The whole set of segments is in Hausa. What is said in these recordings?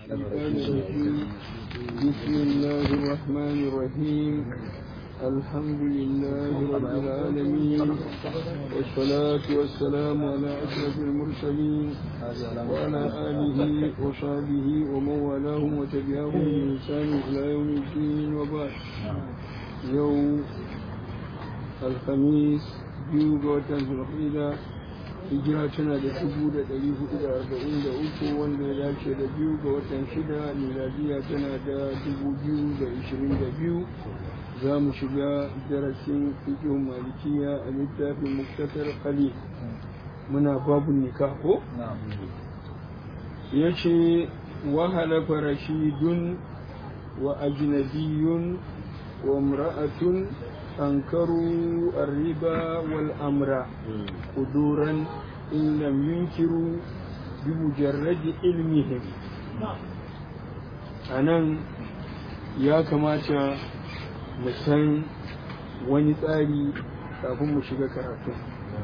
الشيطان الرجيم بسم الله الرحمن الرحيم الحمد لله رب العالمين والصلاة والسلام على أشرف المرسلين وعلى آله وصحبه ومن والاهم وتبعهم بإحسان إلى يوم الدين وبعد يوم الخميس biyu ga watan zulhida hijira tana da dubu da ɗari hudu da arba'in da uku wanda ya dace da biyu ga watan shida miladiya tana da dubu biyu da ishirin da biyu za mu shiga darasin fiƙin malikiya a littafin muktasar khalil muna babu nikah ko ya ce wahala farashidun wa ajnabiyun wa mra'atun أنكروا الربا والأمر قدورا إن لم ينكروا بمجرد علمهم anan ya kamata mu san wani tsari kafin mu shiga karatu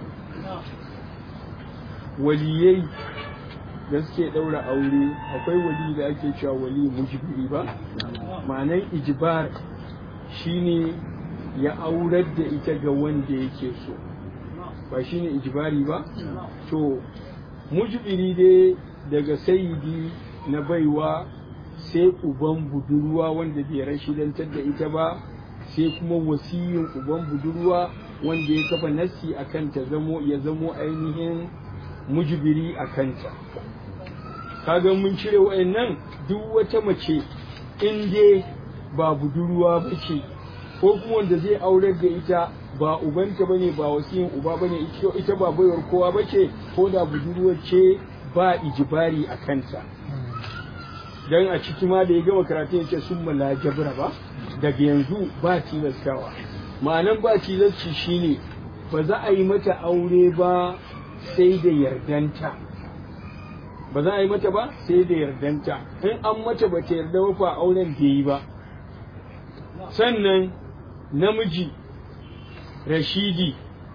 waliyai da suke ɗaura aure akwai wali da ake cewa wali mujibiri ba ma'anan ijibar shine ya aurar da ita ga wanda yake so ba shi ne ijibari ba to mujibiri dai daga sayidi na baiwa sai uban budurwa wanda bai rashidantar da ita ba sai kuma wasiyin uban budurwa wanda ya kafa nassi a kanta zamo ya zamo ainihin mujibiri a kanta kaga mun cire wa'annan duk wata mace in dai ba budurwa ba ce ko kuma wanda zai aurar da ita ba ubanta bane ba wasiyin uba bane ita ba baiwar kowa bace ko da budurwar ce ba ijibari a kanta dan a ciki ma da ya gama karatu ya ce sun mala jabra ba daga yanzu ba tilastawa ma'anan ba tilasci shine ba za a yi mata aure ba sai da yardanta ba za a yi mata ba sai da yardanta in an mata ba ta yarda ba fa auren bai yi ba sannan namiji rashidi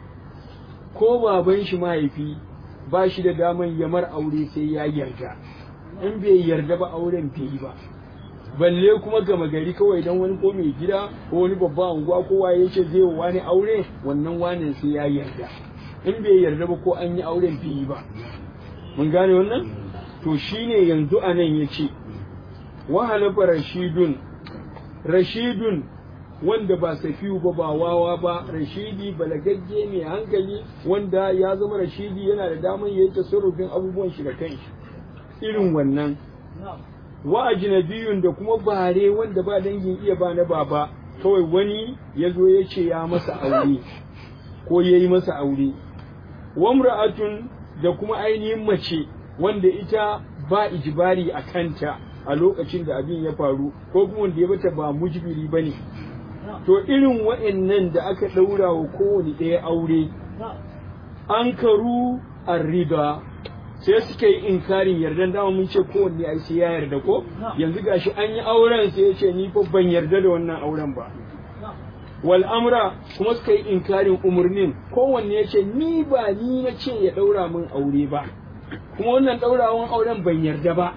ko baban shi mahaifi ba shi da daman yamar aure sai ya yarda in bai yarda ba auren bai yi ba balle kuma gama gari kawai don wani ko mai gida ko wani babba unguwa kowa ya ce zai wani aure wannan wanin sai ya yarda in bai yarda ba ko an yi auren bai yi ba mun gane wannan to shine yanzu anan ya ce wahala rashidun rashidun wanda ba safiyu ba ba wawa ba rashidi balagagge mai hankali wanda ya zama rashidi yana da damar ya yi tasarrufin abubuwan shi da kanshi irin wannan wa ajnabiyun da kuma bare wanda ba dangin iya ba na baba kawai wani ya zo ya ce ya masa aure ko ya yi masa aure wamra'atun da kuma ainihin mace wanda ita ba ijibari a kanta a lokacin da abin ya faru ko kuma wanda ya bata ba mujibiri bane to irin wa'annan da aka ɗaura wa kowane ɗaya aure an karu riba sai suka yi inkarin yardan dama mun ce kowanne ai sai ya yarda ko yanzu gashi an yi auren sai ya ce ni fa ban yarda da wannan auren ba wal amra kuma suka yi inkarin umarnin kowanne ya ce ni ba ni na ce ya ɗaura min aure ba kuma wannan ɗaurawan auren ban yarda ba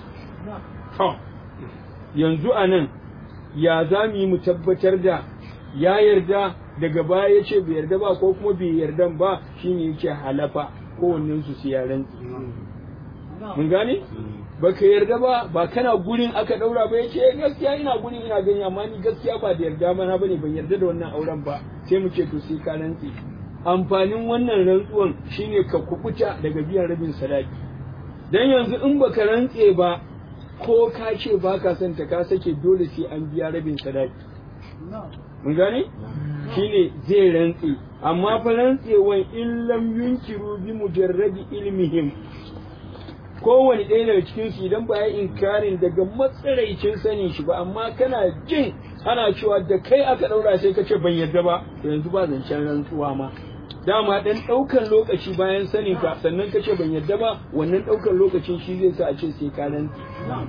to yanzu a nan ya za mu yi mu tabbatar da ya yarda daga baya ya ce bai yarda ba ko kuma bai yarda ba shine yake halafa kowannen su ya rantsi mun gane baka yarda ba ba kana gurin aka daura ba yace gaskiya ina gurin ina gani amma ni gaskiya ba da yarda mana bane ban yarda da wannan auren ba sai mu ce to sai ka rantsi amfanin wannan rantsuwan shine ka kubuta daga biyan rabin sadaki dan yanzu in baka rantse ba ko ka ce ba ka son ta ka sake dole sai an biya rabin sadaki mun gane shine zai rantse amma fa rantsewan in lam yunkiru bi mujarradi ilmihim kowane ɗaya daga cikin su idan ba ya inkarin daga matsaraicin sanin shi ba amma kana jin ana cewa da kai aka ɗaura sai ka ce ban yarda ba to yanzu ba zancen rantsuwa ma dama dan ɗaukan lokaci bayan sanin ka sannan ka ce ban yarda ba wannan ɗaukan lokacin shi zai sa a ce sai ka rantsi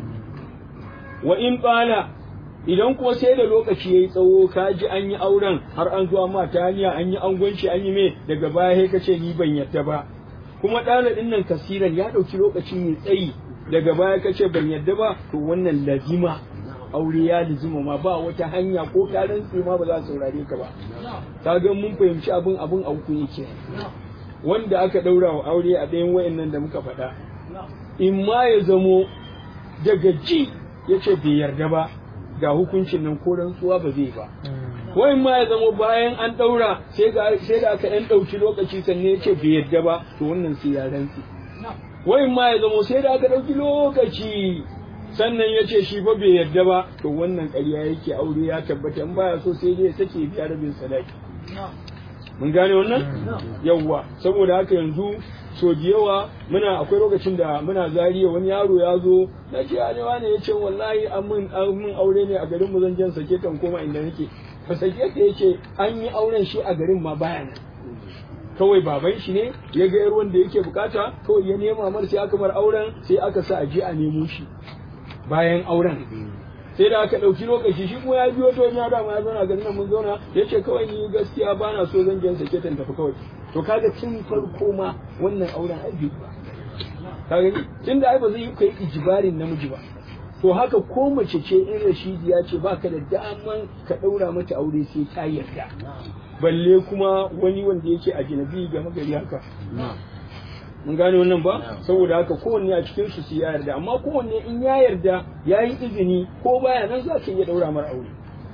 wa in bala idan kuma sai da lokaci yayi tsawo ka ji an yi auren har an zuwa ma ta hanya an yi angwanci an yi me daga baya sai ka ce ni ban yarda ba kuma ɗalibin nan kasiran ya ɗauki lokaci mai tsayi daga baya ka ce ban yadda ba to wannan lazima aure ya lazima ma ba wata hanya ko ka rantse ma ba za su saurare ka ba ka ga mun fahimci abin abin a uku yake wanda aka daura wa aure a ɗayan wayannan da muka faɗa in ma ya zamo daga ji ya ce bai yarda ba ga hukuncin nan ko rantsuwa ba zai ba ko in ma ya zamo bayan an ɗaura sai da aka ɗan ɗauki lokaci sannan ya ce bai yarda ba to wannan sai ya rantse wai ma ya zamo sai da aka ɗauki lokaci sannan ya ce shi fa bai yarda ba to wannan ƙarya yake aure ya tabbata in baya so sai dai ya sake biya rabin sadaki mun gane wannan yawwa saboda haka yanzu so da yawa muna akwai lokacin da muna zariya wani yaro ya zo na ce ne wani ya ce wallahi an mun aure ne a garin mu zan jan sake kan koma inda nake ka sake ta yace an yi auren shi a garin ma baya nan kawai baban shi ne ya ga yar wanda yake bukata kawai ya nema mar sai aka mar auren sai aka sa a je a nemo shi bayan auren sai da aka ɗauki lokaci shi kuma ya biyo to ya dama ya zauna garin nan mun zauna ya ce kawai ni gaskiya ba na so zan jan sake ta tafi kawai to kaga tun farko ma wannan auren ai bai ba kaga tun da ai ba zai yi kai ijibarin namiji ba to haka ko mace ce in rashidiya ce baka da daman ka ɗaura mata aure sai ta yarda balle kuma wani wanda yake a jinabi ga magari haka mun gane wannan ba saboda haka kowanne a cikin su ya yarda amma kowanne in ya yarda ya yi izini ko baya nan za ka iya daura mara aure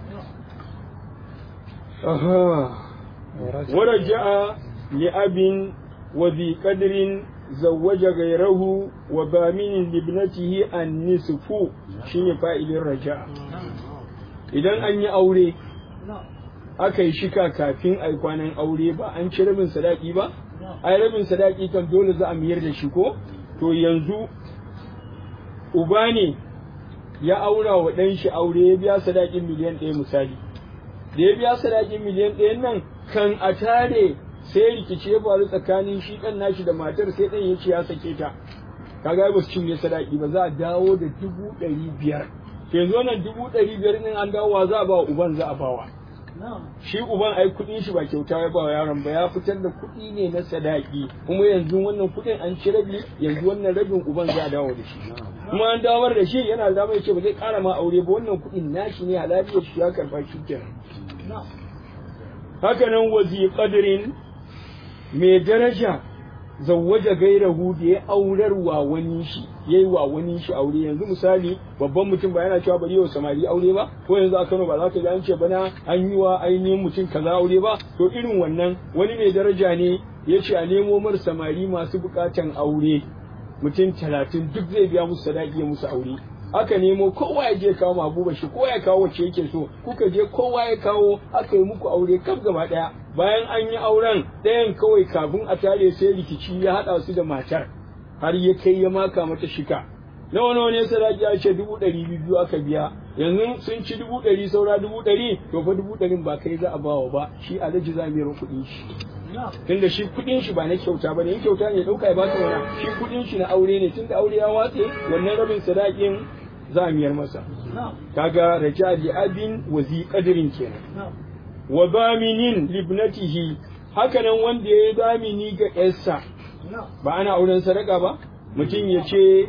aha waraja'a li abin wa bi qadrin zawwaja ghayrahu wa bamin libnatihi an nisfu shine fa'ilin raja'a idan an yi aure aka yi shika kafin a kwanan aure ba an ci rabin sadaki ba ai rabin sadaki kan dole za a miyar da shi ko to yanzu uba ne ya aura wa ɗan shi aure ya biya sadakin miliyan ɗaya misali da ya biya sadakin miliyan ɗaya nan kan a tare sai rikici ya faru tsakanin shi ɗan nashi da matar sai ɗan ya ce ya sake ta kaga ba su cinye sadaki ba za a dawo da dubu ɗari biyar yanzu wannan dubu ɗari biyar ɗin an dawo za a ba uban za a bawa shi uban ai kuɗin shi ba kyauta ya ba wa yaron ba ya fitar da kuɗi ne na sadaki kuma yanzu wannan kuɗin an ci rabi yanzu wannan rabin uban za a dawo da shi kuma an dawar da shi yana da ya ce ba zai ƙara ma aure ba wannan kuɗin nashi ne halaliyar shi ya karɓa shi kenan haka nan wazi qadrin mai daraja zawwaja gairahu da ya aurar wa wani shi yayi wa wani shi aure yanzu misali babban mutum ba yana cewa bari yau samari aure ba ko yanzu a Kano ba za ka ji an ce bana an yi wa ainihin mutum kaza aure ba to irin wannan wani mai daraja ne ya ce a nemo mar samari masu bukatan aure mutum talatin duk zai biya musu sadaki ya musu aure aka nemo kowa ya je kawo mabuba shi kowa ya kawo wacce yake so kuka je kowa ya kawo aka yi muku aure kaf gaba daya bayan an yi auren ɗayan kawai kafin a tare sai rikici ya haɗa su da matar har ya kai ya maka mata shika nawa nawa ne sadaki ya ce dubu ɗari biyu aka biya yanzu sun ci dubu ɗari saura dubu ɗari to fa dubu ɗarin ba kai za a bawa ba shi alhaji za mu yi kuɗin shi tunda shi kuɗin shi ba na kyauta ba ne in kyauta ne ɗauka ya ba ka wana shi kuɗin shi na aure ne tunda aure ya watse wannan rabin sadakin za a miyar masa kaga raja li abin wa zi qadrin kenan wa baminin libnatihi haka nan wanda ya yi zamini ga yarsa ba ana auren sadaka ba mutum ya ce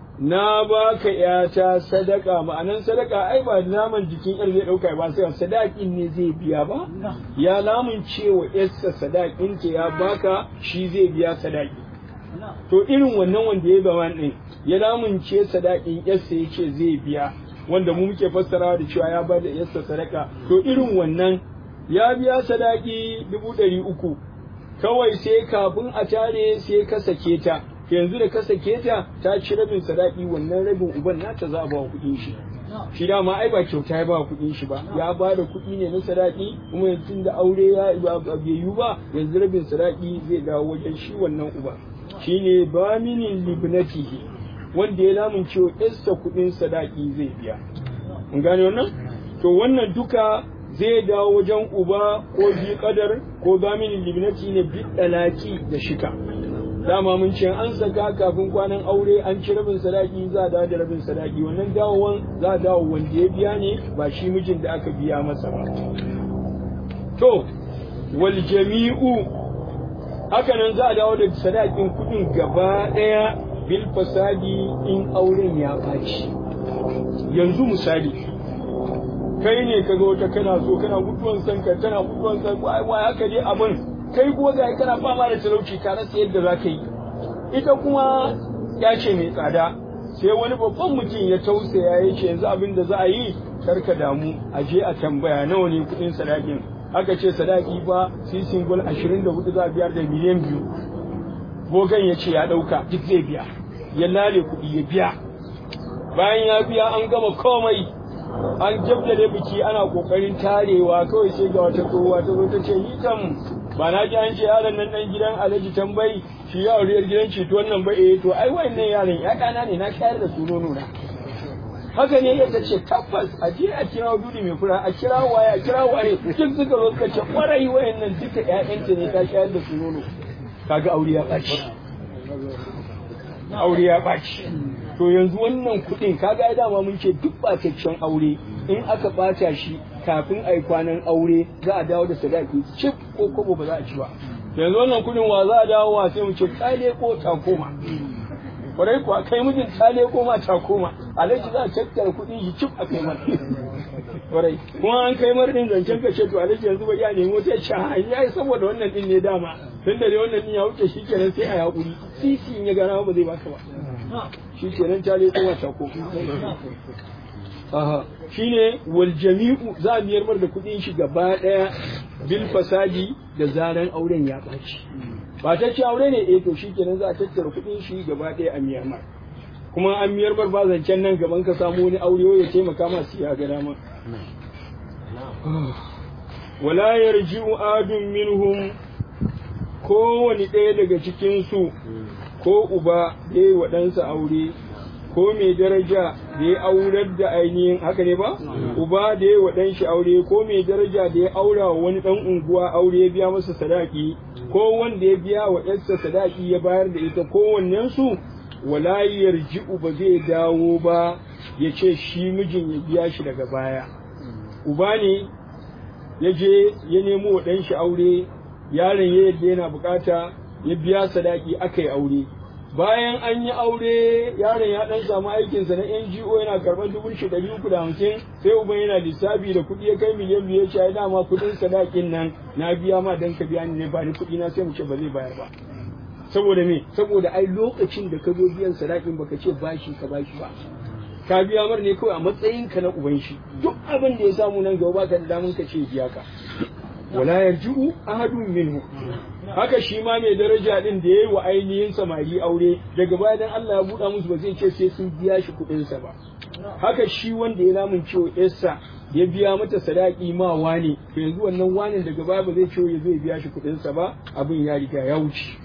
na ba ka yata sadaka ma'anan sadaka ai ba naman jikin yar zai dauka ba sai sadakin ne zai biya ba ya lamun cewa yarsa sadakin ta ya baka shi zai biya sadaki to irin wannan wanda ya zama din ya lamunce sadakin yarsa yace zai biya wanda mu muke fassarawa da cewa ya ba da yarsa sadaka to irin wannan ya biya sadaki dubu ɗari uku kawai sai kafin a tare sai ka sake ta yanzu da ka sake ta ta ci rabin sadaki wannan rabin uban nata za a ba kuɗin shi shi dama ai ba kyauta ya ba kuɗin shi ba ya ba da kuɗi ne na sadaki kuma yanzu da aure ya bai yiwu ba yanzu rabin sadaki zai dawo wajen shi wannan uba shine baminin libnatihi wanda ya lamunce wa kuɗin sadaki zai biya mun gane wannan to wannan duka zai dawo wajen uba ko bi kadar ko zaminin libnati ne bi dalaki da shika dama mun ce an saka kafin kwanan aure an ci rabin sadaki za a dawo da rabin sadaki wannan dawowan za a dawo wanda ya biya ne ba shi mijin da aka biya masa ba to wal jami'u haka nan za a dawo da sadakin kudin gaba daya bil fasadi in auren ya ɓaci yanzu misali kai ne ka ga wata kana so kana mutuwan san ka tana mutuwan san wai wai haka dai abin kai ko ga kana fama da talauci ka rasa yadda za ka yi ita kuma ya ce mai tsada sai wani babban mutum ya tausaya ya ce yanzu abin da za a yi karka damu a je a tambaya nawa ne kuɗin sadakin aka ce sadaki ba sisin gol ashirin da hudu za a biyar da miliyan biyu gogan ya ce ya ɗauka duk zai biya ya lale kuɗi ya biya bayan ya biya an gama komai an jabdale biki ana kokarin tarewa kawai sai ga wata tsohuwa ta zo ta ce ni kam ba na ji an ce yaron nan dan gidan alhaji tambayi shi ya auriyar gidan ceto wannan ba eh to ai wayannan yaron ya kana ne na shayar da su nono na haka ne ya ce tabbas a je a kira dudi mai fura a kira waye a kira waye duk suka zo suka ce kwarai wayannan duka ƴaƴanta ne ta shayar da su nono kaga aure ya ɓaci aure ya ɓaci to yanzu wannan kuɗin kaga ya dama mun ce duk ɓataccen aure in aka ɓata shi kafin a yi kwanan aure za a dawo da sadaki cif ko kobo ba za a ci ba yanzu wannan kuɗin wa za a dawo wa sai mu ce tsale ko takoma kwarai kuwa kai mijin tsale ko ma takoma alhaji za a tattara kuɗin shi cif a kai mar kwarai kuma an kai mar din zancen ka ce to alhaji yanzu ba ya nemo sai ce ha ya saboda wannan din ne dama tun da wannan din ya wuce shi kenan sai a yaƙuri sisi in ya gana ba zai baka ba shi kenan ta le kowa ta ko aha shine wal jami'u za a biyar mar da kuɗin shi gaba ɗaya bil fasadi da zaran auren ya ɓaci ba ta ce aure ne eh to shi kenan za a tattara kuɗin shi gaba ɗaya a miyar mar kuma an miyar mar ba zancen nan gaban ka samu wani aure ya taimaka masu ya ga dama wala yarji'u adun minhum kowane ɗaya daga cikin su ko uba da ya yi wa ɗansa aure ko mai daraja da ya aurar da ainihin haka ne ba uba da ya yi wa ɗan shi aure ko mai daraja da ya aura wa wani ɗan unguwa aure ya biya masa sadaki ko wanda ya biya wa ƴarsa sadaki ya bayar da ita kowannen su wala yarji'u ba zai dawo ba ya ce shi mijin ya biya shi daga baya uba ne ya je ya nemo wa ɗan shi aure yaron ya yadda yana bukata ya biya sadaki aka yi aure bayan an yi aure yaron ya dan samu aikinsa na NGO yana karɓar dubu shi ɗari uku da hamsin sai uban yana lissafi da kuɗi ya kai miliyan biyu ya ce ai dama kuɗin sadakin nan na biya ma dan ka biya ni ne ba ni kuɗi na sai mu ce ba zai bayar ba saboda me saboda ai lokacin da ka zo biyan sadakin baka ce bashi ka bashi ba ka biya mar ne kawai a matsayin ka na uban shi duk abin da ya samu nan gaba baka da damun ka ce biya ka wala yarji'u ahadun minhu haka shi ma mai daraja din da yayi wa ainihin samari aure daga baya dan Allah ya buɗa musu ba zai ce sai sun biya shi kuɗin sa ba haka shi wanda ya lamun ciwo yarsa ya biya mata sadaki ma wane to yanzu wannan wane daga baya ba zai ciwo ya zai biya shi kuɗin sa ba abin ya riga ya wuce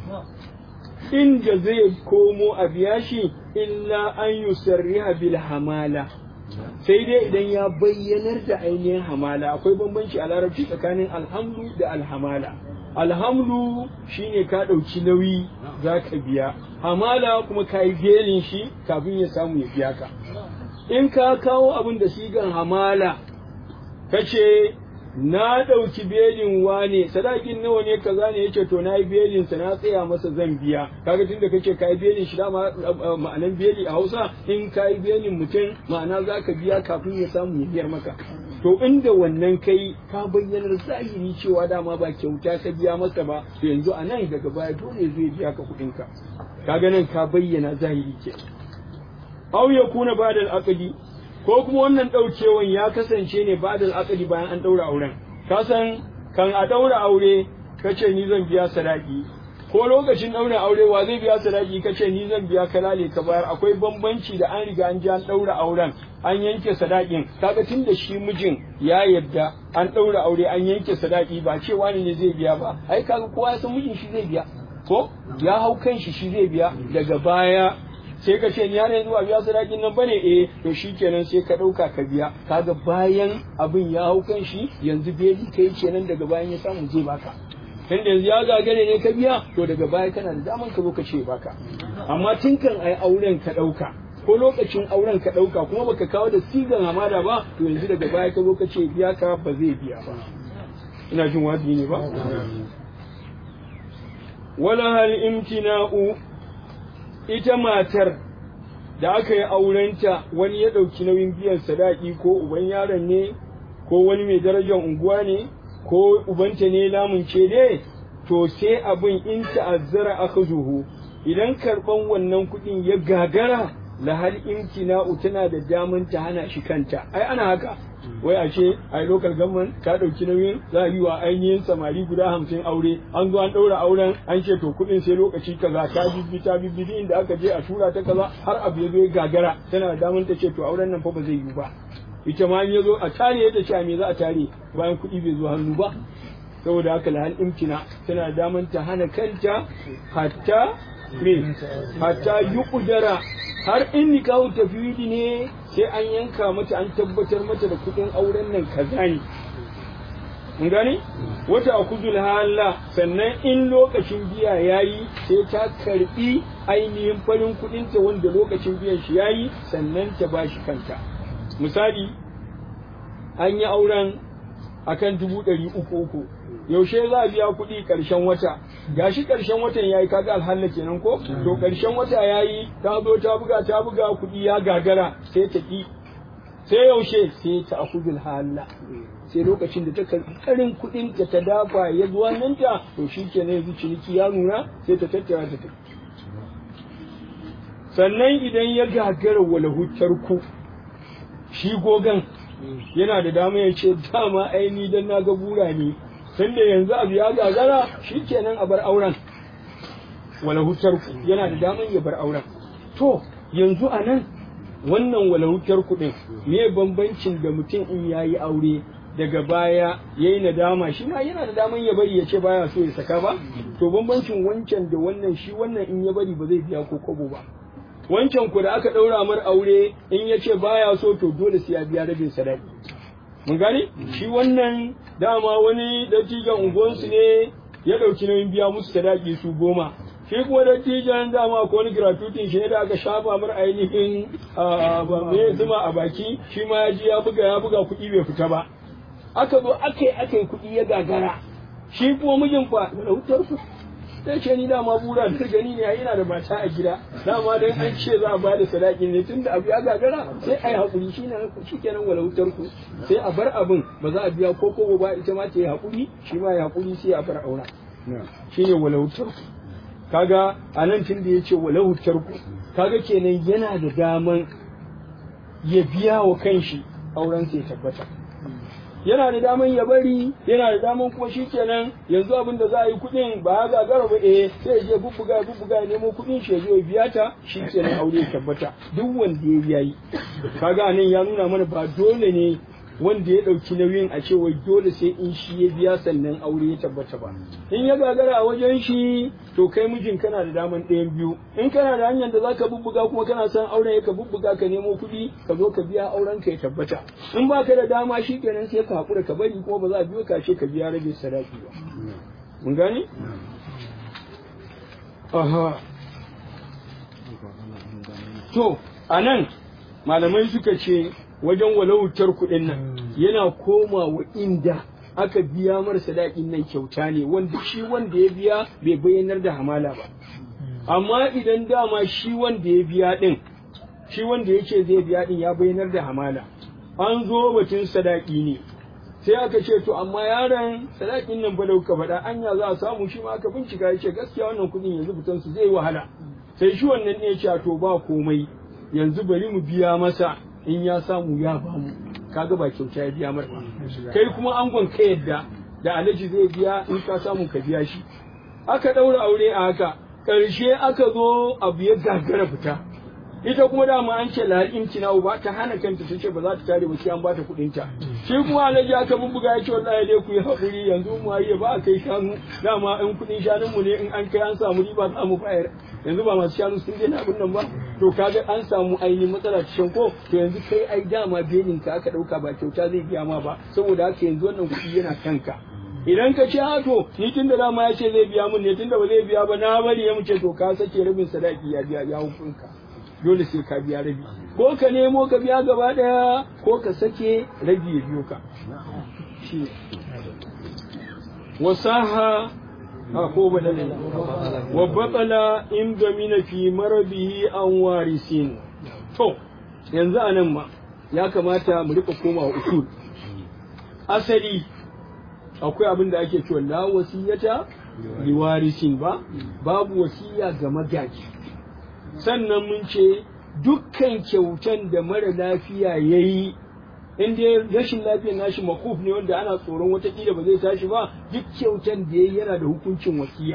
inda zai komo a biya shi illa an yusarriha bil hamala sai dai idan ya bayyanar da ainihin hamala akwai bambanci a larabci tsakanin alhamdu da alhamala alhamdu shine ka ɗauki nauyi za ka biya hamala kuma ka yi belin shi kafin ya samu ya biya ka in ka kawo abin da sigan hamala ka ce na ɗauki belin wane sadakin nawa ne kaza ne yace to na yi belin sa na tsaya masa zan biya kaga tunda kake ka yi belin shi dama ma'anan beli a Hausa in ka yi belin mutum ma'ana zaka biya kafin ya samu ya biyar maka to inda wannan kai ka bayyanar zahiri cewa dama ba kyauta ka biya masa ba to yanzu a nan daga baya dole zai biya ka kuɗin ka kaga nan ka bayyana zahiri ke aw yakuna ba'da al-aqdi ko kuma wannan ɗaukewan ya kasance ne ba da akali bayan an ɗaura auren ka san kan a ɗaura aure ka ce ni zan biya sadaki ko lokacin ɗaura aure wa zai biya sadaki ka ce ni zan biya kalale ka bayar akwai bambanci da an riga an ji an ɗaura auren an yanke sadakin kaga tun da shi mijin ya yadda an ɗaura aure an yanke sadaki ba cewa ne ne zai biya ba ai kaga kowa ya san mijin shi zai biya ko ya hau kan shi shi zai biya daga baya sai ka ce ya ne zuwa biya sadakin nan bane eh to shikenan sai ka dauka ka biya kaga bayan abin ya hau kan shi yanzu beli kai kenan daga bayan ya samu zai baka tun da yanzu ya gagare ne ka biya to daga baya kana da daman ka zo ka ce baka amma tun kan ai auren ka dauka ko lokacin auren ka dauka kuma baka kawo da sigan hamada ba to yanzu daga baya ka zo ka ce biya ka ba zai biya ba ina jin wajibi ne ba wala hal imtina'u ita matar da aka yi aurenta wani ya ɗauki nauyin biyan sadaki ko uban yaron ne ko wani mai darajar unguwa ne ko ubanta ne lamunce ne to sai abin in ta'azzara aka zuhu idan karɓan wannan kuɗin ya gagara lahal imtina'u tana da daman ta hana shi kanta ai ana haka wai a ce ai local government ta ɗauki nauyin za a yi wa ainihin samari guda hamsin aure an zo an ɗaura auren an ce to kuɗin sai lokaci kaza ta bibbi ta bibbi inda aka je a tura ta kaza har abu ya zo ya gagara tana da daman ta ce to auren nan fa ba zai yi ba ita ma ya zo a tare ta ce a me za a tare bayan kuɗi bai zo hannu ba saboda haka lahal imtina tana da daman ta hana kanta hatta me hatta yi kudara har in nikahu tafwidi ne sai an yanka mata an tabbatar mata da kudin auren nan kaza ne mun gane wata akuzul hala sannan in lokacin biya yayi sai ta karbi ainihin farin kudin ta wanda lokacin biyan shi yayi sannan ta bashi kanta misali an yi auren akan dubu ɗari uku uku yaushe za a biya kuɗi ƙarshen wata gashi ƙarshen watan yayi kaga alhalla kenan ko to ƙarshen wata yayi ta zo ta buga ta buga kuɗi ya gagara sai ta ki sai yaushe sai ta akudul halla sai lokacin da ta karɓi ƙarin kuɗin ta ta dafa ya zuwa nan ta to shi kenan yanzu ciniki ya nuna sai ta tattara ta tafi sannan idan ya gagara wala ku shi gogan yana da dama ya ce dama aini dan na ga bura ne tunda yanzu abu ya gagara kenan a bar auren wala hutar yana da daman ya bar auren to yanzu a nan wannan wala hutar kuɗin me bambancin da mutum in yayi aure daga baya yayi nadama shi ma yana da daman ya bari ya ce baya so ya saka ba to bambancin wancan da wannan shi wannan in ya bari ba zai biya ko kobo ba wancan ku da aka ɗaura mar aure in ya ce baya so to dole sai ya biya rabin sadaki mun gani shi wannan dama wani dattijan unguwansu ne ya ɗauki nauyin biya musu sadaki su goma shi kuma dattijan dama ko wani gratuitin shi ne da aka shafa mar ainihin mai zuma a baki shi ma ya ji ya buga ya buga kuɗi bai fita ba aka zo aka yi aka yi kuɗi ya gagara shi kuma mijin fa da wutar ku sai ce ni dama bura da gani ne yana da mata a gida dama dan an ce za a ba da sadaki ne tunda abu ya gagara sai ai hakuri shi ne shi kenan wala wutar ku sai a bar abin ba za a biya ko ko ba ita ma ta yi hakuri shi ma ya hakuri sai a bar aura shine wala wutar ku kaga anan tun da yace wala wutar ku kaga kenan yana da daman ya biya wa kanshi auren sai tabbata yana da daman ya bari yana da daman kuma shikenan yanzu abin da za a yi kuɗin ba ya gagara ba eh sai ya je bubbuga ya bubbuga ya nemo kuɗin shi ya zo ya biya ta shikenan aure ya tabbata duk wanda ya biya yi kaga nan ya nuna mana ba dole ne wanda ya ɗauki nauyin a ce wai dole sai in shi ya biya sannan aure ya tabbata ba in ya gagara a wajen shi to kai mijin kana da daman ɗayan biyu in kana da hanyar da za ka bubbuga kuma kana son auren ka bubbuga ka nemo kuɗi ka zo ka biya auren ka ya tabbata in ba ka da dama shi kenan sai ka haƙura ka bari kuma ba za a biyo ka ce ka biya rage sadaki ba mun gane aha to anan malamai suka ce wajen walautar kuɗin nan yana komawa inda aka biya mar sadakin nan kyauta ne wanda shi wanda ya biya bai bayyanar da hamala ba amma idan dama shi wanda ya biya din shi wanda yake zai biya din ya bayyanar da hamala an zo batun sadaki ne sai aka ce to amma yaron sadakin nan ba da kuka faɗa anya za a samu shi ma aka bincika ya ce gaskiya wannan kuɗin yanzu fitan su zai wahala sai shi wannan ne ya ce to ba komai yanzu bari mu biya masa in ya samu ya bamu kaga ba kyauta ya biya mar kai kuma angon ka yadda da alaji zai biya in ka samu ka biya shi aka ɗaura aure a haka ƙarshe aka zo abu ya gagara fita ita kuma dama an ce lahar imtina ba ta hana kanta ta ce ba za ta tare ba sai an bata kuɗin ta shi kuma alaji aka bubbuga ya ce wallahi dai ku yi haƙuri yanzu mu yi ba a kai shanu dama in kuɗin shanun mu ne in an kai an samu riba za mu bayar yanzu ba masu shanu sun daina abin nan ba to kaga an samu ainihin matsala cikin ko to yanzu kai ai dama belin ka aka ɗauka ba kyauta zai biya ma ba saboda haka yanzu wannan kuɗi yana kanka idan ka ce a to ni tun da dama ya ce zai biya mun ne tun da ba zai biya ba na bari ya muce to ka sake rabin sadaki ya biya ya hukunka dole sai ka biya rabi ko ka nemo ka biya gaba daya ko ka sake rabi ya biyo ka wasaha a ko badala ne wa batala in domina fi marabihi an warisin to yanzu a nan ma ya kamata mu rika koma usul asali akwai abin da ake cewa la wasiyata liwarisin ba babu wasiya ga magaji sannan mun ce dukkan kyautan da mara lafiya ya yi in dai rashin lafiyar nashi makuf ne wanda ana tsoron watakila ba zai tashi ba duk kyautan da ya yi yana da hukuncin wasiya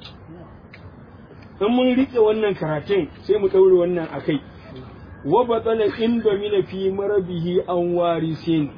in mun riƙe wannan karatun sai mu ɗaure wannan a kai wa batsala inda mina fi marabihi an warisin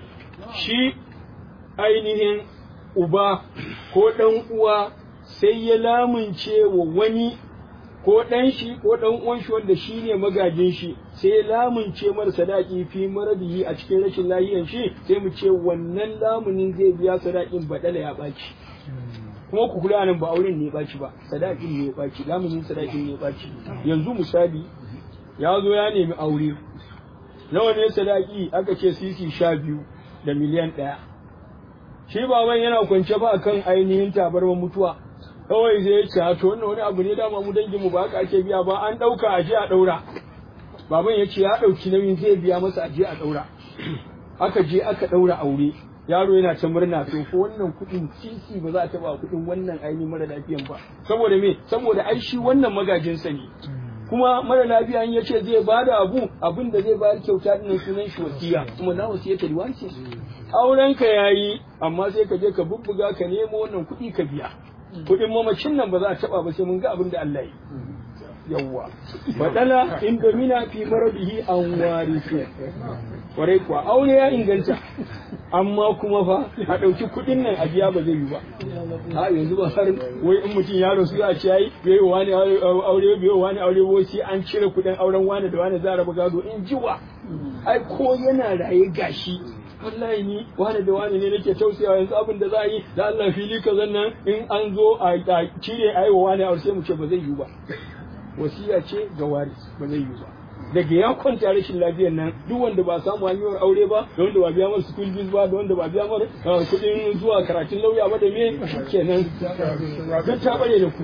shi ainihin uba ko ɗan uwa sai ya lamunce wa wani ko ɗan shi ko ɗan uwan shi wanda shi ne magajin shi sai ya lamunce mara sadaki fi marabihi a cikin rashin lahiyan shi sai mu ce wannan lamunin zai biya sadakin badala ya ɓaci kuma ku kula nan ba auren ne ya ɓaci ba sadakin ne ya ɓaci lamunin sadakin ne ya ɓaci yanzu misali ya zo ya nemi aure nawa ne sadaki aka ce sisi sha biyu da miliyan ɗaya shi baban yana kwance ba akan ainihin tabarmar mutuwa kawai zai ce to wannan wani abu ne dama mu dangin mu ba haka ake biya ba an ɗauka aje a ɗaura baban ya ce ya ɗauki nauyin zai biya masa aje a ɗaura aka je aka ɗaura aure yaro yana ta murna to ko wannan kuɗin sisi ba za a taɓa kuɗin wannan ainihin mara lafiyan ba saboda me saboda ai shi wannan magajinsa ne kuma mara lafiya in yace zai bada abu abin da zai bayar kyauta din sunan shi wasiya kuma na wasiya ta riwanci auren ka yayi amma sai ka je ka bubbuga ka nemo wannan kuɗi ka biya kuɗin mamacin nan ba za a taba ba sai mun ga abin da Allah yi yawwa badala in domina fi marabihi an warisi kwarai kuwa aure ya inganta amma kuma fa a ɗauki kuɗin nan a biya ba zai yi ba a yanzu ba har wai in mutum ya rasu a ce yayi bai wani aure bai wani aure wai sai an cire kuɗin auren wani da wani za a raba gado in jiwa ai ko yana raye gashi wallahi ni wani da wani ne nake tausayawa yanzu abin da za a yi da Allah fili ka nan in an zo a cire a yi wa wani aure sai mu ce ba zai yi ba wasiya ce ga waris ba zai yi ba daga ya kwanta rashin lafiyar nan duk wanda ba samu hanyar aure ba da wanda ba biya masa school fees ba da wanda ba biya masa kuɗin zuwa karatun lauya ba da me kenan duk ta bare da ku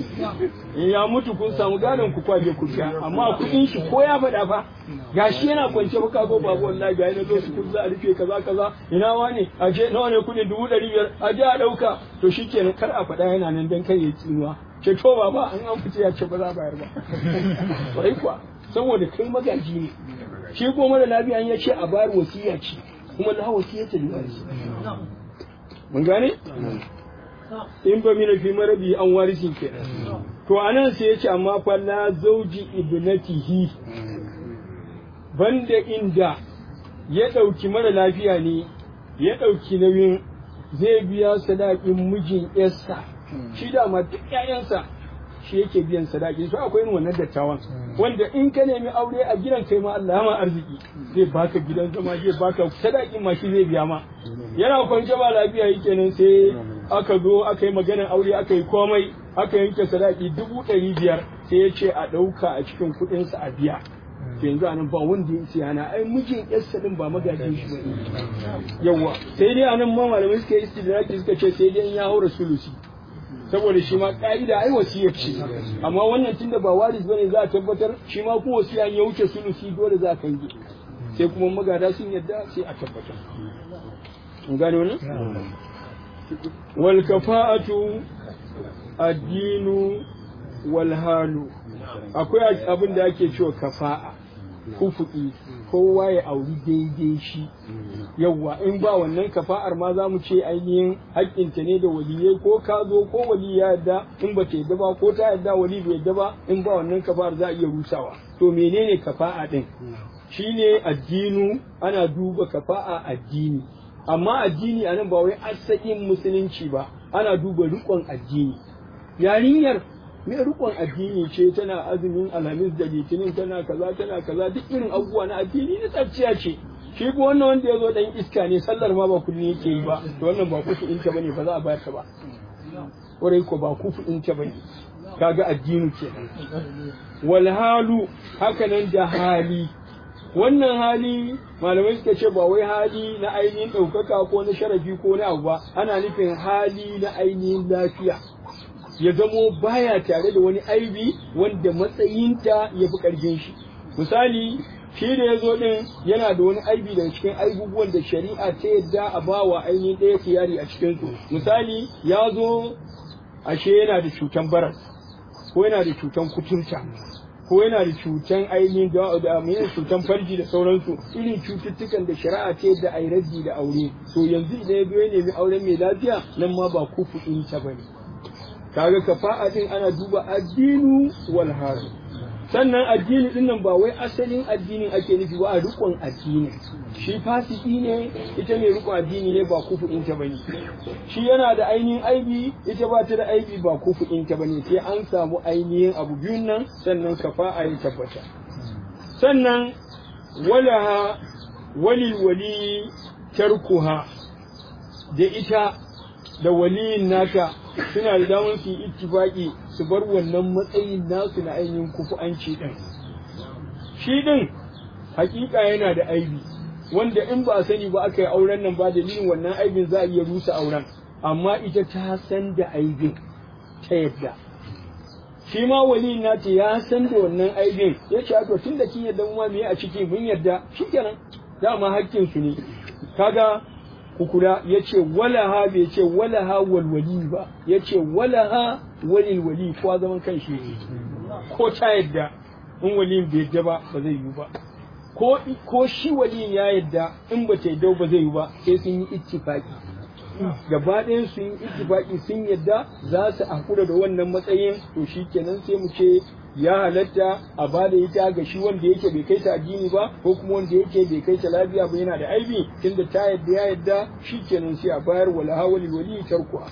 in ya mutu kun samu gadon ku kwaje ku biya amma kuɗin shi ko ya faɗa fa gashi yana kwance ba ka zo babu wallahi ga yana zo su kun za a rufe kaza kaza ina wani a je nawa ne kuɗin dubu ɗari biyar a je a ɗauka to shikenan kar a faɗa yana nan dan kai ya tsinuwa ce to baba an an fice ya ce ba za a bayar ba bai kuwa saboda kai magaji ne shi ko mara lafiya ya ce a bayar wasiya ce kuma la wasiya ta liwari mun gane in ba mina fi marabi an warisi ke to anan sai ya ce amma fa la zauji ibnatihi banda inda ya ɗauki mara lafiya ne ya ɗauki nauyin zai biya sadakin mijin yarsa shi dama duk ƴaƴansa shi yake biyan sadaki so akwai irin wannan dattawan wanda in ka nemi aure a gidan kai ma Allah ma arziki zai baka gidan zama zai baka sadakin ma shi zai biya ma yana kwance ba lafiya yake nan sai aka zo aka yi maganar aure aka yi komai aka yanke sadaki dubu ɗari biyar sai ya ce a ɗauka a cikin kuɗinsa a biya yanzu anan ba wanda ya ce ana ai mijin yarsa din ba magajin shi bane yawa sai dai anan ma malamai suka yi istidraki suka ce sai dai ya haura sulusi saboda shi ma ka'ida ai wasiya ce amma wannan tunda ba waris bane za a tabbatar shi ma ko wasiya ya wuce sulusi dole za a kange sai kuma magada sun yadda sai a tabbatar mun gane wannan wal kafa'atu addinu wal halu akwai abin da ake cewa kafa'a kufu'i kowa ya auri daidai shi yawwa in ba wannan kafa'ar ma za mu ce ainihin haƙƙinta ne da waliyai ko ka zo ko wali ya yadda in ba ta yadda ba ko ta yadda wali bai yadda ba in ba wannan kafa'ar za a iya rusawa to menene kafa'a din shine addinu ana duba kafa'a addini amma addini anan ba wai asalin musulunci ba ana duba riƙon addini yarinyar me rikon addini ce tana azumin alhamis da litinin tana kaza tana kaza duk irin abubuwa na addini na tsafciya ce shi ko wannan wanda ya zo dan iska ne sallar ma ba kullum yake yi ba to wannan ba kufu in ta bane ba za a bayar ta ba kwarai ko ba kufu in ta bane kaga addini kenan wal halu hakanan da hali wannan hali malamai suka ce ba wai hali na ainihin ɗaukaka ko na sharafi ko na abu ba ana nufin hali na ainihin lafiya ya zamo baya tare da wani aibi wanda matsayinta ya fi ƙarfin shi misali shi da ya zo ɗin yana da wani aibi daga cikin aibubuwan da shari'a ta yadda a ba wa ainihin ɗaya kiyari a cikinsu misali ya zo ashe yana da cutan baras ko yana da cutan kuturta ko yana da cutan ainihin da da mai cutan farji da sauransu irin cututtukan da shari'a ce da ai raddi da aure to yanzu idan ya zo ya nemi auren mai lafiya nan ma ba kufu in ta bane kaga kafa'a din ana duba addinu wal haru sannan addini din nan ba wai asalin addinin ake nufi ba a rikon addini shi fasiki ne ita mai rikon addini ne ba kufu in ta bane shi yana da ainihin aibi ita ba ta da aibi ba kufu in ta bane sai an samu ainihin abu biyun nan sannan kafa'a ya tabbata sannan walaha walil wali tarkuha da ita da waliyin nata suna da damar su yi ittifaki su bar wannan matsayin nasu na ainihin kufu'anci din shi din hakika yana da aibi wanda in ba a sani ba aka yi auren nan ba dalilin wannan aibin za a iya rusa auren amma ita ta san da aibin ta yadda shi ma waliyin nata ya san da wannan aibin ya ce to tun da kin yadda mu ma me a ciki mun yadda shikenan dama hakkin su ne kaga kukula ya ce walaha bai ce walaha walwali ba ya ce walaha walil wali ko zaman kan shi ko ta yadda in waliyin bai yadda ba ba zai yi ba ko ko shi waliyin ya yadda in ba ta yadda ba zai yi ba sai sun yi ittifaki gaba ɗayan sun yi ittifaki sun yadda za su hakura da wannan matsayin to shi kenan sai mu ce ya halatta a ba da ita ga shi wanda yake bai kai ta addini ba ko kuma wanda yake bai kai ta lafiya ba yana da aibi tunda ta yadda ya yadda shi kenan sai a bayar wala hawali wali tarkuwa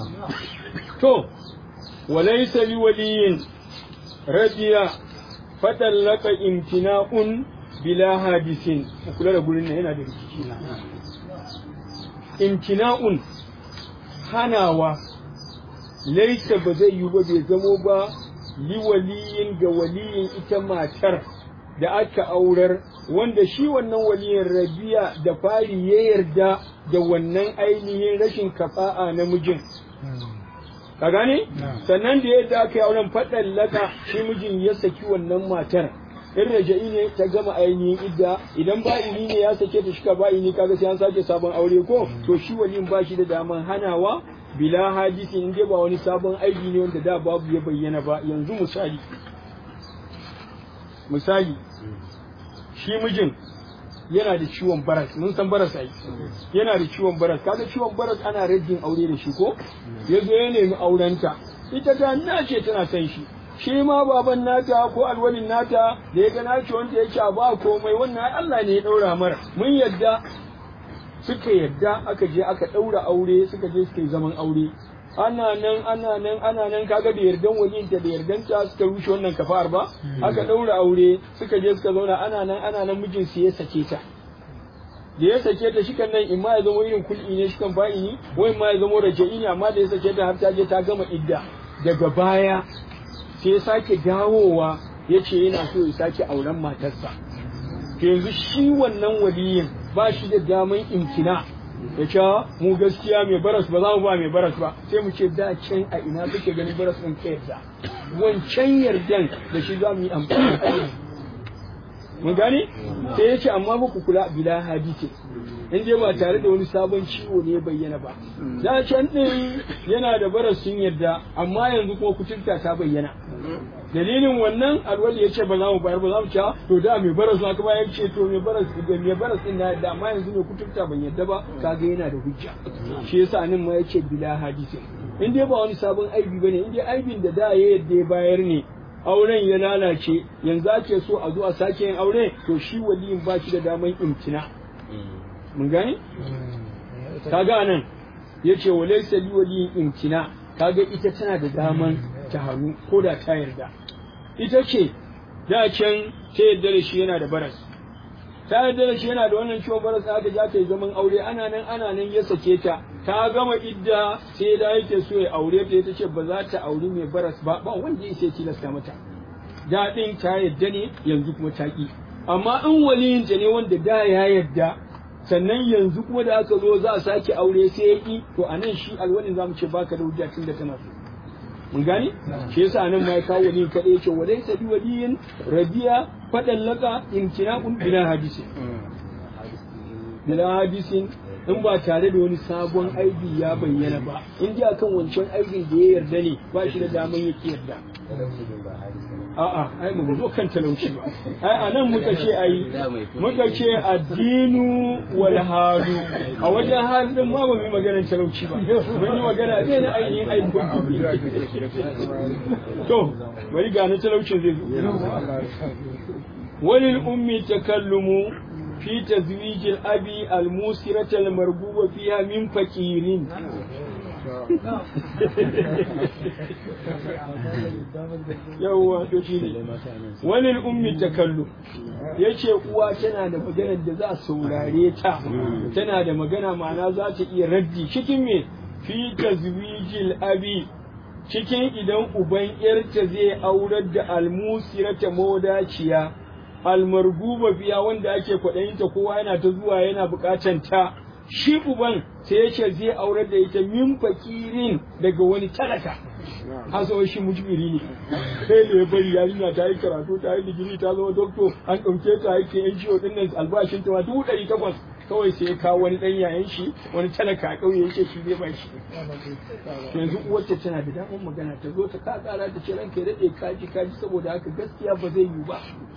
to walaysa li waliyin radiya fatallaka imtina'un bila hadisin kula da gurin nan yana da rikici imtina'un hanawa laisa ba zai yi ba bai zamo ba li waliyin ga waliyin ita matar da aka aurar wanda shi wannan waliyin rabiya da fari ya yarda da wannan ainihin rashin kafa'a na mijin ka gane sannan da yadda aka yi auren faɗan laka shi mijin ya saki wannan matar in raja'i ne ta gama ainihin idda idan ba'ini ne ya sake ta shika ba'ini kaga sai an sake sabon aure ko to shi waliyin ba shi da daman hanawa bila hadisi in dai ba wani sabon aiki ne wanda da babu ya bayyana ba yanzu misali misali shi mijin yana da ciwon baras mun san baras ai yana da ciwon baras kaga ciwon baras ana rajin aure da shi ko yazo ya nemi aurenta ita ta nace tana son shi shi ma baban nata ko alwalin nata da ya ga nace wanda yake a ba komai wannan Allah ne ya daura mara mun yadda suka yadda aka je aka ɗaura aure suka je suka yi zaman aure ana nan ana nan ana nan kaga da yardan waliyinta da yardanta suka rushe wannan kafar ba aka ɗaura aure suka je suka zauna ana nan ana nan mijin su ya sake ta da ya sake ta shi kan nan in ma ya zama irin kul'i ne shi kan ba'ini wai ma ya zama raja'i ne amma da ya sake ta har ta je ta gama idda daga baya sai ya sake dawowa ya ce yana so ya sake auren matarsa yanzu shi wannan waliyin ba shi da daman imkina ya ce mu gaskiya mai baras ba za mu ba mai baras ba sai mu ce da can a ina kake ganin baras ɗin ka yarda wancan yardan da shi za mu yi amfani mun gane sai ya ce amma muku kula bila hadisi in dai ba tare da wani sabon ciwo ne bayyana ba da can ɗin yana da baras sun yarda amma yanzu kuma kuturta ta bayyana dalilin wannan alwali ya ce ba za mu bayar ba za mu ci to da mai baras na kuma ya ce to mai baras da mai baras din na da amma yanzu mai kuturta ban yadda ba kaga yana da hujja shi yasa nan ma ya ce bila hadisi in dai ba wani sabon aibi bane in dai aibin da da ya yadda ya bayar ne auren ya lalace yanzu ake so a zo a sake yin aure to shi waliyin ba shi da daman imtina mun gane kaga nan ya ce wa laysa li waliyin imtina kaga ita tana da daman ta hannu ko da ta yarda ita ce da can ta yarda da shi yana da baras ta yarda da shi yana da wannan ciwon baras aka ja ta yi zaman aure ana nan ana nan ya sake ta ta gama idda sai da yake so ya aure ta ita ce ba za ta auri mai baras ba ba wanda ya sai tilasta mata daɗin ta yarda ne yanzu kuma ta ki amma in waliyinta ne wanda da ya yarda sannan yanzu kuma da aka zo za a sake aure sai ya ki to anan shi alwalin zamu ce baka da hujja tun da tana so mun gane shi yasa nan ma ya kawo wali kadai yace walai sabi waliyin rabiya fadan laka imtina'un bila hadisi bila hadisin in ba tare da wani sabon aibi ya bayyana ba in ji akan wancan aibin da ya yarda ne ba shi da daman yake yarda a'a ai mu zo kan talauci ba ai anan muka ce ai muka ce addinu wal halu a wajen halin ma ba mu magana talauci ba mun yi magana ne na ainihin aibin to bari ga na talaucin zai zo walil ummi takallumu في تزويج الأبي الموسرة المرغوب فيها من فقير yawwa to shi ne wani ummi takallu ya ce uwa tana da maganar da za a saurare ta tana da magana ma'ana za ta iya raddi cikin me fi tazwijil abi cikin idan uban yarta zai aurar da almusirata mawadaciya almarguba biya wanda ake kwaɗayinta kowa yana ta zuwa yana buƙatan ta shi uban sai ya ce zai aurar da ita min fakirin daga wani talaka hasa shi mujbiri ne sai da ya bari yarinya ta yi karatu ta yi digiri ta zama doktor an ɗauke ta aiki yan ciwo ɗin nan albashin ta dubu ɗari takwas kawai sai ya kawo wani ɗan yayan shi wani talaka a ƙauye yake shi zai bashi yanzu uwarta tana da damar magana ta zo ta ka ƙara ta ce ranka ya daɗe kaji kaji saboda haka gaskiya ba zai yiwu ba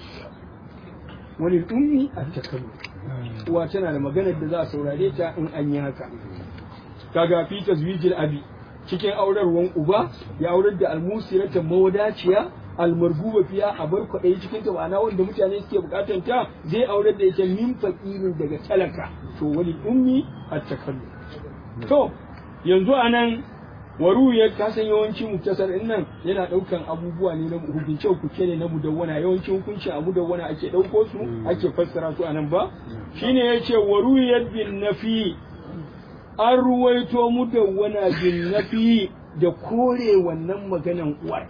wani ummi a takalu uwa tana da maganar da za a saurare ta in an yi haka kaga fi tazwijil abi cikin aurarwan uba ya aurar da almusirata mawadaciya almarguba fiya a bar kwaɗayi cikin ta ma'ana wanda mutane suke bukatan ta zai aurar da ita min fakirin daga talaka to wani ummi a takalu to yanzu anan waruyar ka san yawanci muktasar din nan yana daukan abubuwa ne na hukunce hukunce ne na mudawwana yawanci hukunci a mudawwana ake dauko su ake fassara su anan ba shine yace waruyar bin nafi an ruwaito mudawwana bin nafi da kore wannan maganan uwar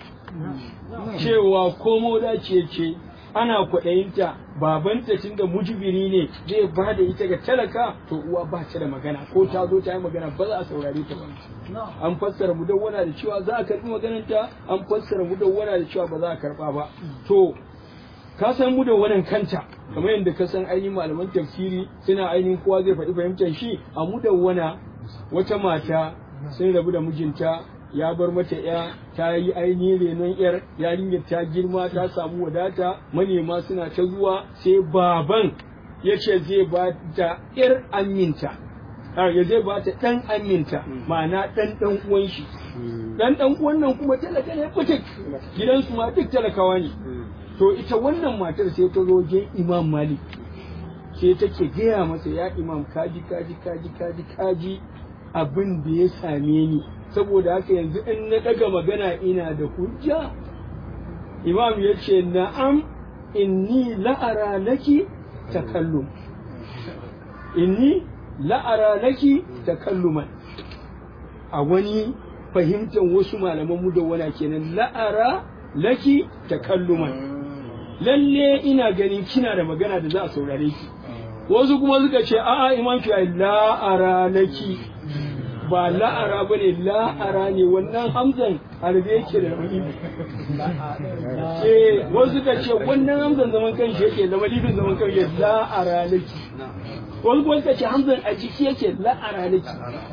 cewa ko dace ce ana kwaɗayinta babanta tun da mujibiri ne zai ba da ita ga talaka to uwa ba ta da magana ko ta zo ta yi magana ba za a saurare ta ba an fassara mudawwana da cewa za a karɓi magananta an fassara mudawwana da cewa ba za a karɓa ba to ka san mudawwanan kanta kamar yadda ka san ainihin malaman tafsiri suna ainihin kowa zai faɗi fahimtar shi a mudawwana wata mata sun rabu da mijinta ya bar mata ya ta yi ainihin renon yar yarinyar ta girma ta samu wadata manema suna ta zuwa sai baban ya ce zai ba ta yar aminta ya zai ba ta ɗan aminta ma'ana ɗan ɗan uwan shi ɗan ɗan uwan nan kuma talaka ne fitik gidansu ma duk talakawa ne to ita wannan matar sai ta zo je imam malik sai take gaya masa ya imam kaji kaji kaji kaji kaji abin da ya same ni saboda haka yanzu in na daga magana ina da hujja imam ya ce na'am inni la'ara laki takallum inni la'ara laki takalluman a wani fahimtar wasu malaman mu da wana kenan la'ara laki takalluman lalle ina ganin kina da magana da za a saurare ki wasu kuma suka ce a'a imam shi la'ara laki ba la'ara ba ne la'ara ne wannan hamzan harbe yake da wani eh wasu ka ce wannan hamzan zaman kan shi yake zama lifin zaman kan shi la'ara laki wasu kuma suka ce hamzan a jiki yake la'ara laki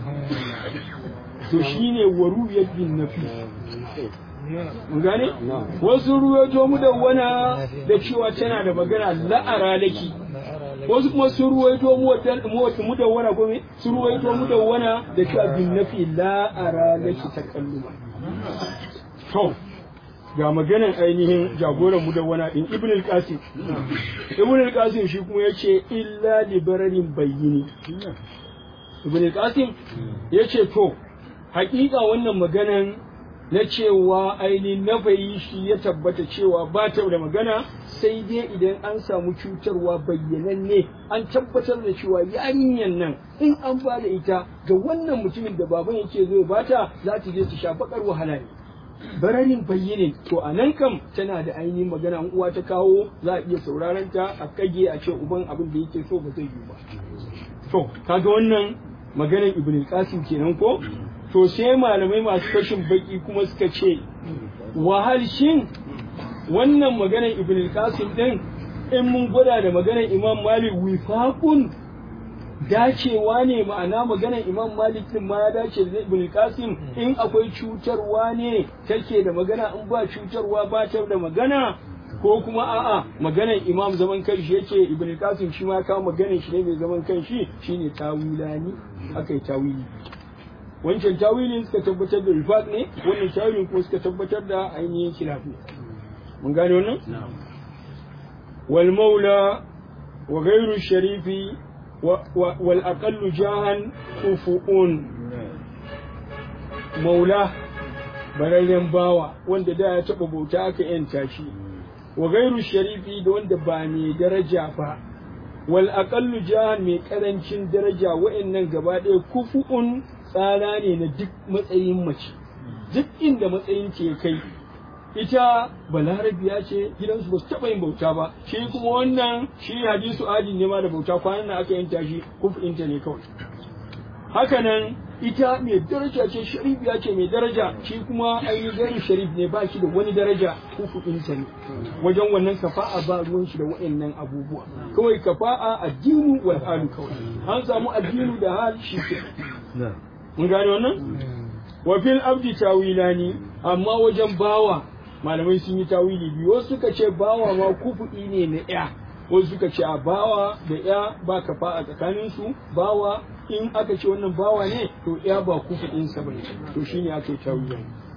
to shine waruyar bin nafi mun gane wasu ruwaito mu da wana da cewa tana da magana la'ara laki wasu kuma sun ruwaito mu da wana gome sun ruwaito mu da wana da cewa bin nafi la'ara laki takalluma to ga maganan ainihin jagoran mu da wana din ibn al-qasim ibn al-qasim shi kuma yace illa li bararin bayyini ibn al-qasim yace to hakika wannan maganan na cewa ainihin na bayi shi ya tabbata cewa ba ta da magana sai dai idan an samu cutarwa bayyananne an tabbatar da cewa yarinyar nan in an ba da ita ga wannan mutumin da baban yake zo ya bata za ta je ta sha bakar wahala ne bararin bayyane to a nan kam tana da ainihin magana an uwa ta kawo za a iya sauraron ta a kage a ce uban abin da yake so ba zai yi ba to kaga wannan maganar ibn qasim kenan ko to sai malamai masu fashin baki kuma suka ce wahal shin wannan maganar ibn al-qasim din in mun gwada da maganar imam malik wifaqun dacewa ne ma'ana maganar imam malik din ma ya dace da ibn al-qasim in akwai cutarwa ne take da magana in ba cutarwa ba ta da magana ko kuma a'a maganar imam zaman kanshi yace ibn al-qasim shi ma kawo maganar shi ne mai zaman kanshi shine tawilani akai tawili wancan tawilin suka tabbatar da rifat ne wannan tawilin kuma suka tabbatar da ainihin khilafi mun gane wannan wal maula wa ghayru sharifi wal aqallu jahan kufuun maula bararren bawa wanda da ya taba bauta aka yanta shi wa ghayru sharifi da wanda ba mai daraja ba wal aqallu jahan mai karancin daraja wa'annan gaba ɗaya kufuun tsara ne na duk matsayin mace duk inda matsayin ke kai ita balarabiya ce gidansu ba su taɓa yin bauta ba shi kuma wannan shi hadisu adi ne ma da bauta kwanan nan aka yanta shi kufinta ne kawai hakanan ita mai daraja ce sharifiya ce mai daraja shi kuma ainihin garin sharif ne ba shi da wani daraja kufinta ne wajen wannan kafa'a ba ruwan shi da wa'annan abubuwa kawai kafa'a addinu wal halu kawai an samu addinu da hal shi ke mun gane wannan wa fil abdi tawilani amma wajen bawa malamai sun yi tawili biyu wasu suka ce bawa ma kufu'i ne na ya wasu suka ce a bawa da ya ba kafa a tsakanin su bawa in aka ce wannan bawa ne to ya ba kufu'in sa bane to shine aka yi tawili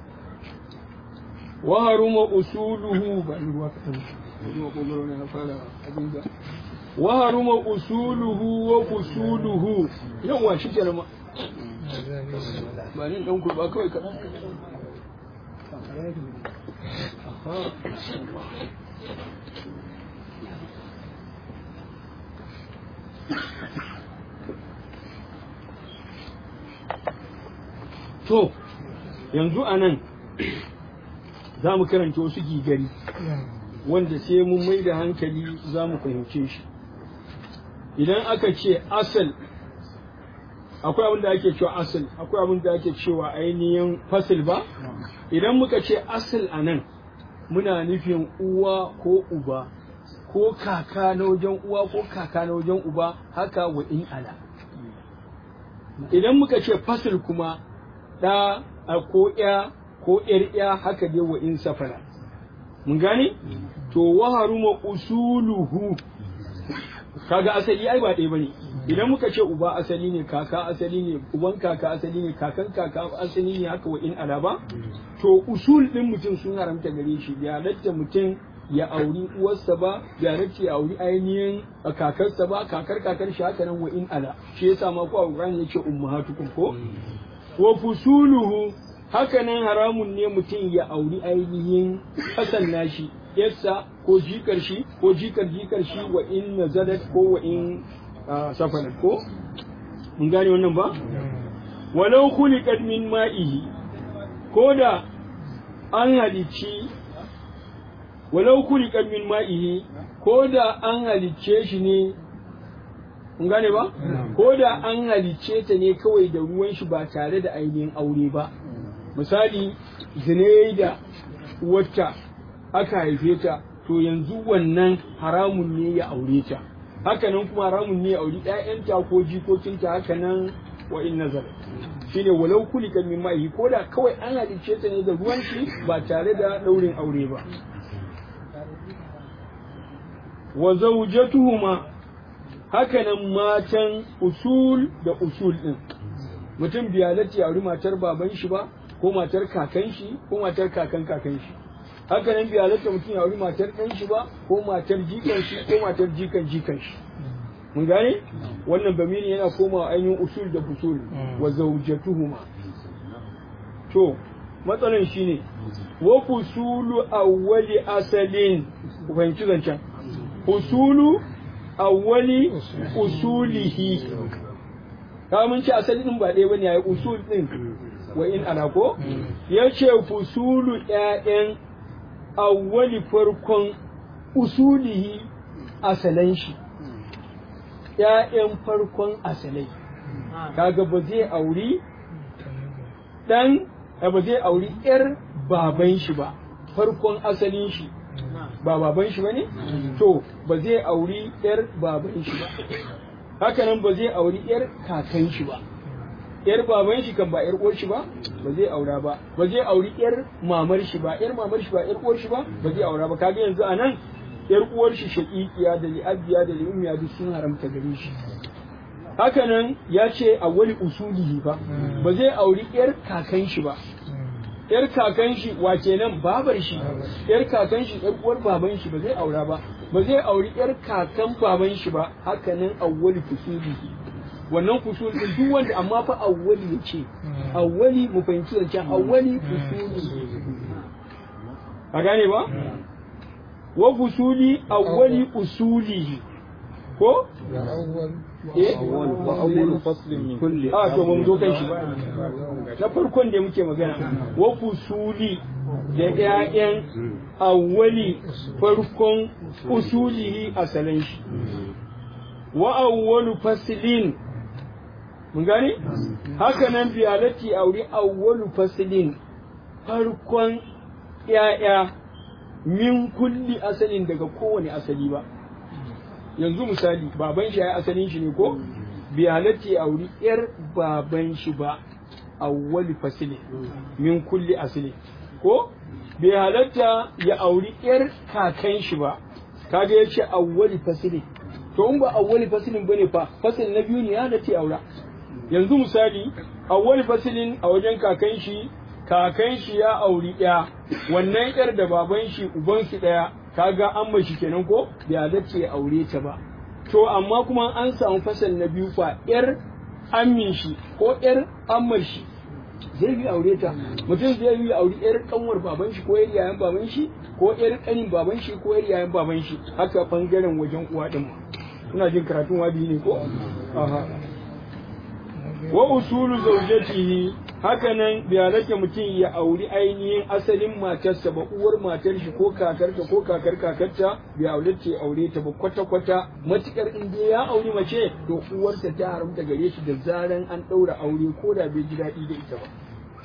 wa haruma usuluhu ba ni ruwa kadan wa haruma usuluhu wa kusuluhu yawa shi kenan ba ni dan kurba kawai kaɗan to yanzu a nan za mu karanta wasu gigari wanda sai mun mai da hankali za mu fahimce shi idan aka ce asal akwai abin da ake cewa asal akwai abin da ake cewa ainihin fasil ba idan muka ce asal a nan muna nufin uwa ko uba ko kaka na wajen uwa ko kaka na wajen uba haka wa in ala idan muka ce fasil kuma ɗa ko ya ko ƴar ya haka dai wa in safara mun gane to wa haruma usuluhu kaga asali ai ba ɗaya bane idan muka ce uba asali ne kaka asali ne uban kaka asali ne kakan kaka asali ne haka wa in alaba to usul din mutum sun haramta gare shi ya halatta mutum ya auri uwarsa ba ya halatta ya auri ainihin kakarsa ba kakar kakar shi haka nan wa in ala shi yasa ma ko Qur'ani yace ummahatukum ko wa fusuluhu haka nan haramun ne mutum ya auri ainihin kasan nashi yassa ko jikar shi ko jikar jikar shi wa in nazalat ko wa in safarat ko mun gane wannan ba walau khuliqat min ma'ihi ko da an halicci walau khuliqat min ma'ihi ko da an halicce shi ne mun gane ba ko da an halicce ta ne kawai da ruwan shi ba tare da ainihin aure ba misali zine da wata aka haife ta to yanzu wannan haramun ne ya aure ta hakanan kuma haramun ne ya auri ƴaƴanta ko jikokinta hakanan wa in nazar shine walau kulika min ma'i ko da kawai an halicce ta ne da ruwan shi ba tare da daurin aure ba wa zawjatuhuma hakanan matan usul da usul din mutum biyalati ya auri matar baban shi ba ko matar kakan shi ko matar kakan kakan shi haka nan bai halatta mutum ya auri matar ɗan shi ba ko matar jikan shi ko matar jikan jikan shi mun gane wannan bamiri yana komawa ainihin usul da fusul wa zawjatuhuma to matsalan shine wa fusulu awwali asalin ku fahimci zancen fusulu awwali usulihi ka mun ce asali din ba ɗaya bane yayi usul din wa in ana ko yace fusulu ƴaƴan awwali farkon usulihi asalan shi ‘ya'yan farkon asalai, kaga ba zai auri dan ba zai auri yar baban shi ba farkon asalin shi ba baban shi bane to ba zai auri yar baban shi ba hakanan ba zai auri yar kakan shi ba yar baban shi kan ba yar uwar shi ba ba zai aura ba ba zai auri yar mamar shi ba yar mamar shi ba yar uwar shi ba ba zai aura ba kaga yanzu anan yar uwar shi shaqiqiya da li'abiya da li'ummiya duk sun haramta gare shi hakanan ya ce a wani usulihi ba ba zai auri yar kakan shi ba yar kakan shi wa kenan babar shi yar kakan shi yar uwar baban shi ba zai aura ba ba zai auri yar kakan baban shi ba hakanan awwali fusulihi wannan fusul din duk wanda amma fa awwali yace awwali mu fahimci zancen awwali fusuli a gane ba wa fusuli awwali usulihi ko eh wa awwalu faslin min kulli a to mun zo kan shi na farkon da muke magana wa fusuli da ƴaƴan awwali farkon usulihi asalin shi wa awwalu faslin mun gani haka nan biyalati auri awwalu faslin farkon ƴaƴa min kulli asalin daga kowane asali ba yanzu misali baban shi ya asalin shi ne ko biyalati auri yar baban shi ba awwali fasilin min kulli asali ko bai halatta ya auri yar kakan shi ba kaga yace awwali fasilin to in ba awwali fasilin bane fa fasil na biyu ne ya halatta aura yanzu misali awwali fasilin a wajen kakan shi kakan shi ya auri ya wannan yar da baban shi uban su daya kaga an mashi kenan ko bai halatta ya aure ta ba to amma kuma an samu fasal na biyu fa yar amin shi ko yar ammar shi zai yi aure ta mutum zai yi aure yar kanwar baban shi ko yar yayan baban shi ko yar kanin baban shi ko yar yayan baban shi haka bangaren wajen uwa din kuna jin karatun wadi ne ko aha wa usulu zawjatihi haka nan bai halatta mutum ya auri ainihin asalin matarsa ba uwar matar shi ko kakarta ko kakar kakarta bai halatta ya aure ta ba kwata kwata matukar in dai ya auri mace to uwarta ta haramta gare shi da zaran an ɗaura aure ko da bai ji daɗi da ita ba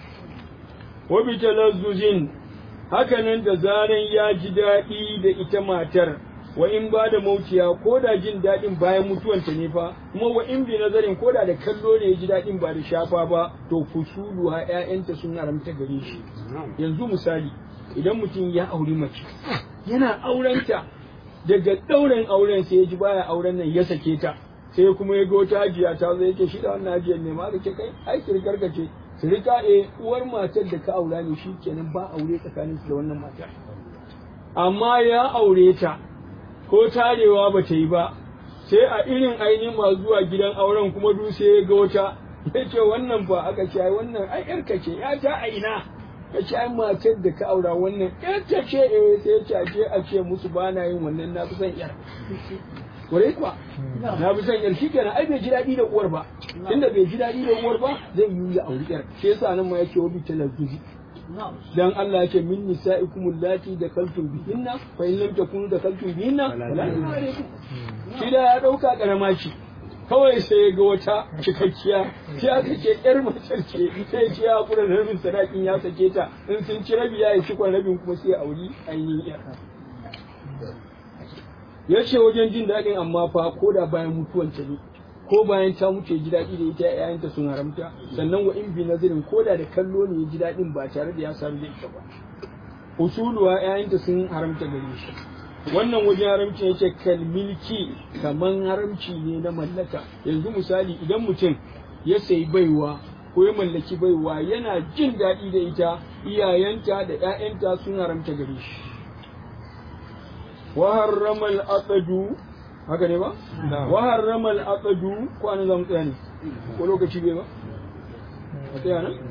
wa bi talazzuzin haka nan da zaran ya ji daɗi da ita matar wa in ba da mautiya ko da jin daɗin bayan mutuwanta ne fa kuma wa in bi nazarin ko da da kallo ne ya ji daɗin ba da shafa ba to fusulu ha ƴaƴanta sun haramta gare shi yanzu misali idan mutum ya auri mace yana aurenta daga ɗaurin auren sai ya ji baya auren nan ya sake ta sai kuma ya ga wata hajiya ta zo yake shi da wannan hajiyar ne ma ce kai ai kirkar ka ce sirika eh uwar matar da ka aura ne shi kenan ba aure tsakanin da wannan matar amma ya aure ta ko tarewa ba ta yi ba sai a irin ainihin masu zuwa gidan auren kuma du sai ya ga wata ya ce wannan ba aka ce ai wannan ai yarka ce ya ta a ina ka ce ai matar da ka aura wannan yar ta ce eh sai ya ce a je a ce musu ba na yin wannan na fi son yar Kwarai kuwa na fi son yar shikenan ai bai ji daɗi da uwar ba tunda bai ji daɗi da uwar ba zai yi ya auri yar shi yasa nan ma yake wa bi talazzuzi dan Allah yake min nisa'ikum allati da kaltum bihinna fa in lam takunu da kaltum bihinna wala alaikum shi da ya dauka karama ce kawai sai ga wata cikakkiya sai aka ce yar mace ce sai ce ya kura da rabin sadakin ya sake ta in sun ci rabi ya yi cikon rabin kuma sai auri ainihin yar ya ce wajen jin daɗin amma fa ko da bayan mutuwan ta ne ko bayan ta mutu ya ji daɗi da ita ‘ya'yanta sun haramta sannan wa in bi nazarin ko da da kallo ne ya ji daɗin ba tare da ya samu da ita ba usuluwa ‘ya'yanta sun haramta gare shi wannan wajen haramci yake kalmilki kaman haramci ne na mallaka yanzu misali idan mutum ya sayi baiwa ko ya mallaki baiwa yana jin daɗi da ita iyayenta da ‘ya'yanta sun haramta gare shi wa harrama al-aqdu haka ne ba wa harrama al-aqdu ko an zamu tsaya ne ko lokaci bai ba a tsaya nan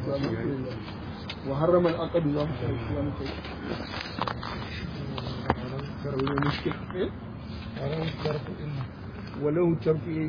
wa harrama al-aqdu za mu tsaya walau tarfi